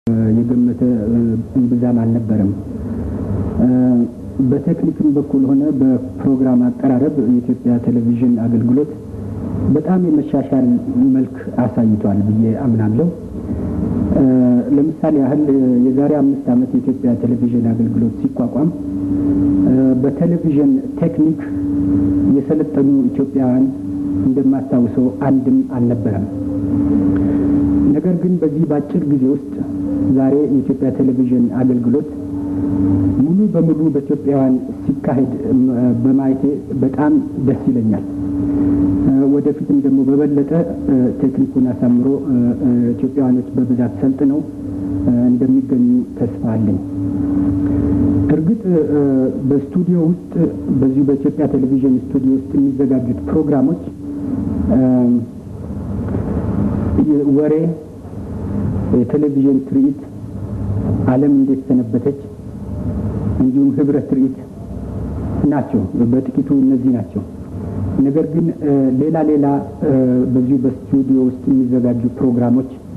የገመተ እምብዛም አልነበረም። በቴክኒክም በኩል ሆነ በፕሮግራም አቀራረብ የኢትዮጵያ ቴሌቪዥን አገልግሎት በጣም የመሻሻል መልክ አሳይቷል ብዬ አምናለሁ። ለምሳሌ ያህል የዛሬ አምስት ዓመት የኢትዮጵያ ቴሌቪዥን አገልግሎት ሲቋቋም በቴሌቪዥን ቴክኒክ የሰለጠኑ ኢትዮጵያውያን እንደማስታውሰው አንድም አልነበረም። ነገር ግን በዚህ በአጭር ጊዜ ውስጥ ዛሬ የኢትዮጵያ ቴሌቪዥን አገልግሎት ሙሉ በሙሉ በኢትዮጵያውያን ሲካሄድ በማየቴ በጣም ደስ ይለኛል። ወደፊትም ደግሞ በበለጠ ቴክኒኩን አሳምሮ ኢትዮጵያውያኖች በብዛት ሰልጥነው እንደሚገኙ ተስፋ አለኝ። እርግጥ በስቱዲዮ ውስጥ በዚሁ በኢትዮጵያ ቴሌቪዥን ስቱዲዮ ውስጥ የሚዘጋጁት ፕሮግራሞች ወሬ፣ የቴሌቪዥን ትርኢት፣ ዓለም እንዴት ሰነበተች፣ እንዲሁም ህብረት ትርኢት ናቸው። በጥቂቱ እነዚህ ናቸው። ነገር ግን ሌላ ሌላ በዚሁ በስቱዲዮ ውስጥ የሚዘጋጁ ፕሮግራሞች